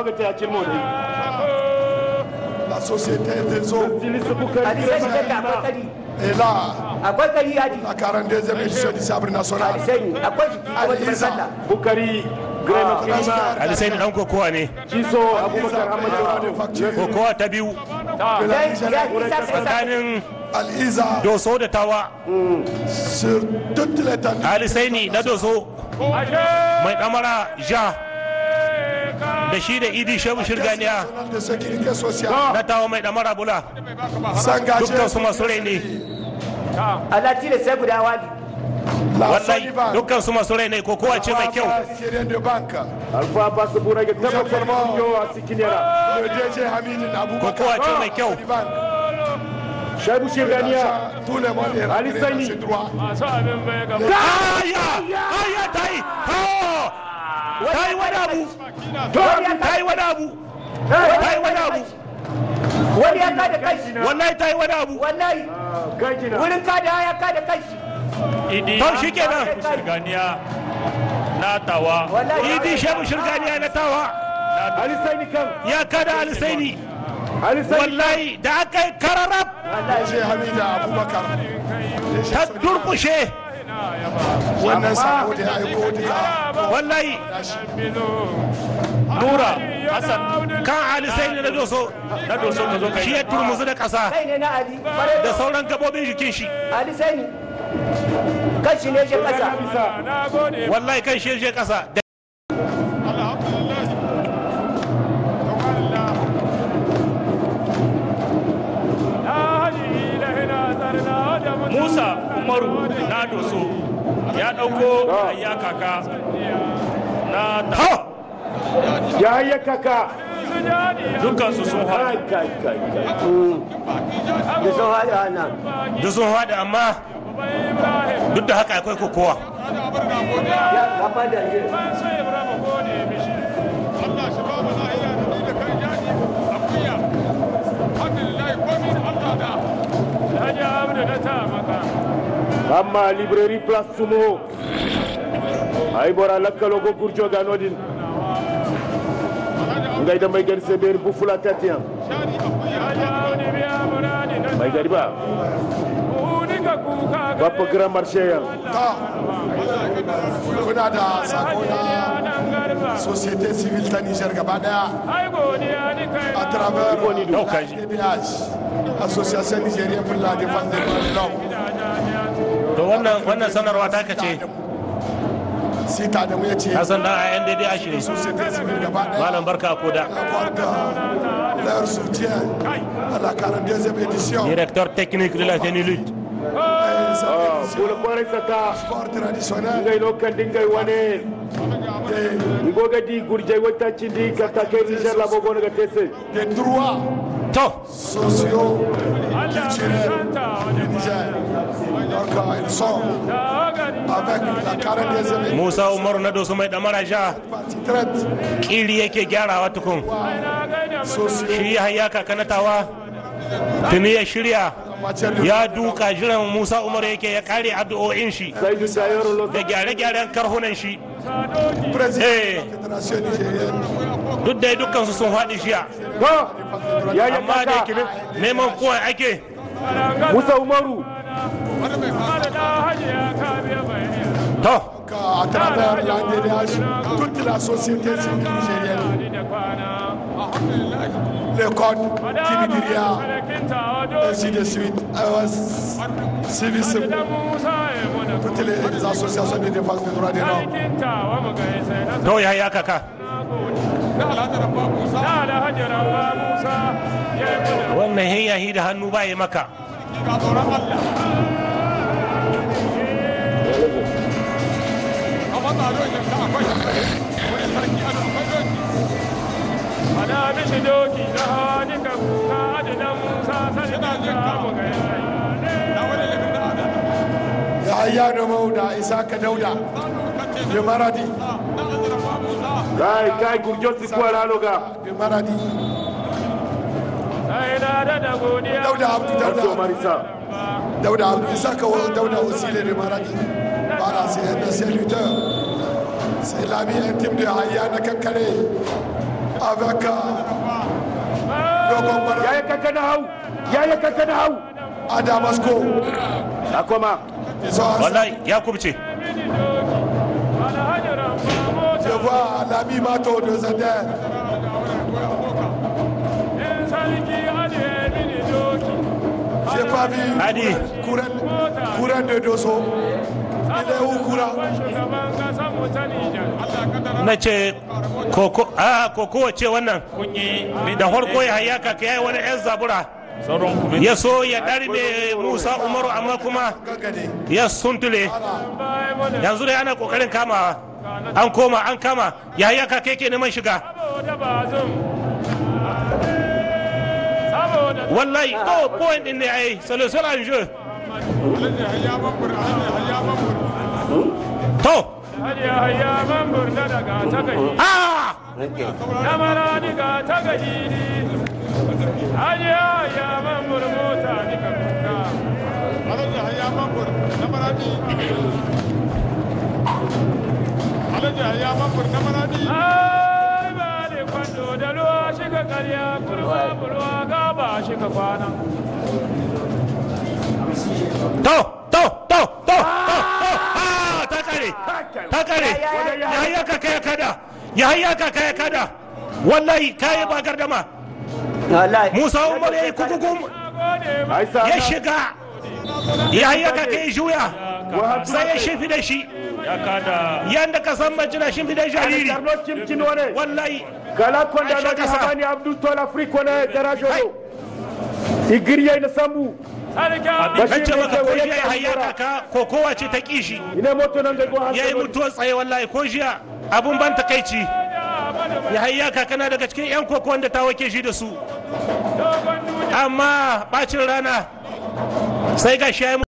ga ta yacin mu ne La société des eaux Styliste Bukari alisai Grema da akwai Kima kari est là. akwai kari yaji La 42e édition du sabre national. alisai akwai jiki kuma da Alisa. sallah Bukari Grema Kima Transfert ali sai dan kokowa ne Ciso Abubakar Hamad de Jawabu facture kokowa ta biyu de la ya Nigeria. ya isa sai sa tsakanin Al-Isa doso da tawa sur toute l'étendue. ali saini na doso mai damara ja da shi da idi shehu shirganiya nationale de sécurité sociale. na tawa mai damara bula S'engager dukkan su masu rai ne Allah tile sai guda wali la wallahi Soniban, dukkan su masu rai ne kokowa ce mai kyau Nigérien de banque. Alfa Abbas Burage tabbatar Vraiment. kungiyo a Sikiniyara Le DG Hamid Aboubakar. kokowa ce mai kyau Soniban. Shaibu Shirganiya Tout le monde est Ali rentré dans Saini. ses droits. aya aya ta yi ta yi wani abu ta yi wani abu ta yi wani abu wani ya kada kai wallahi ta yi wani abu wallahi Gajina wurin kada ya kada kai idi to shi kenan shirganiya na tawa wallahi idi shehu shirganiya na tawa Ali Saini kan ya kada ali saini Ali Saini wallahi da aka yi kararrab DG Hamid Aboubakar. DG ta Soniban. durkushe Wannan sako da ya aiko duka. wallahi nura hassan kan ali saini na doso na doso ka zo ka shi yi ya turmuzu da ƙasa kai ne na ali bare da sauran gabobin jikin shi ali sai ni kan shi ne shi kasa bisa wallahi kan shi ya je ƙasa da musa umaru na doso ya ɗauko ya kaka na ta ha ya yi kaka dukkansu sun kai haɗu kai kai kai da sun hada nan duk sun haɗa amma duk da haka akwai kokowa ya kafa da je amma librairie place sumo ay bora lakkalo go gurjo ga nodin ngay da may gën seber bu fula tatiyan may gari ba bappa grand marché yan Ta. Kuna da sako na société civile ta Niger gaba daya. à travers Ɗauka shi. l'ADBH, Association Nigérienne pour la défense des droits de l'homme. to wannan wannan sanarwa ta kace Sita da mu ya ce, ka san dan a NDD ashi ne société civile gaba daya malam barka ko da apporte leur soutien à la 42e édition directeur technique de la tenue et cette édition bula kwarai sata sport traditionnel ngay no kan dingay wane des, ngoga di gurjay wata cindi karta kai niger la bogo naga tese des droits to sociaux, culturels du Niger. Donc euh, ils sont avec la 42e édition Musa Umaru na dosu mai damara ja partie traite kiri yake gyarawa tukun sociaux shi ya hayya kakanatawa tuni ya shirya en matière de ya duka jiran Musa Umaru yake ya kare addu'o'in shi sai du tayoro lo da gyare-gyaren karhunan shi président Eh. de la Fédération nigérienne duk da dukkan su sun faɗi jiya to ya yi amma da yake kaka neman kowa ake musa umaru to à travers l'ADDH, toute la société civile nigérienne, les codes, Kibidiria, ainsi de suite, EOS, Civisme, toutes les, les associations de défense des droits de l'homme. to ya hayya kaka wannan hayyahi da hannu ba ya maka Yahaya da Mauda, Isaka Dauda, de Maradi, kai kai gurjo ti kwala loga de Maradi, Dauda Abdou Abdou Dauda, Marisa Dauda Abdou Isaka Dauda aussi il est de Maradi. Voilà, c'est un ancien lutteur. C'est l'ami intime de Yahaya Nakankare. avec euh, dogon bara ya yi kanka na hau ya yi kanka na hau à Damasco. a koma Ils sont ensemble. wallahi ya kubce Je vois l'ami Mato de Zender. J'ai pas vu Hadi. Kouren, Kouren de Dosso. Il est où Kouren na ce koko a koko ce wannan kun yi da farko ya hayaka ka yayi wani yan zabura sauran kuma ya so ya darbe musa umaru amma kuma Gagade. ya suntule yanzu da ana kokarin kamawa an koma an kama ya hayaka kai ke neman shiga wallahi to point din ne ai solution an jeu to ah to to to to to ah ta kare ta kare ya hayaka kai kada ya hayaka kai kada wallahi kai ba gardama wallahi musa umar yayi kukukum ai sa ya shiga ya hayaka kai juya sai ya shifi da shi ya kada yanda ka san majina shi fi da jariri Carlo Cimcino ne wallahi kala konda Aisha no di kasa. habani abdul tola afriko ne darajono igiriye na sambu kan ce maka ko jiya ya hayaka ka ko kowa ce ta kishi ine moto nan da go ya yi mutuwar tsaye wallahi ko jiya abun ban takaici ya hayaka kana daga cikin yan koko wanda ta wake shi da su amma bacin rana sai ga shi ya yi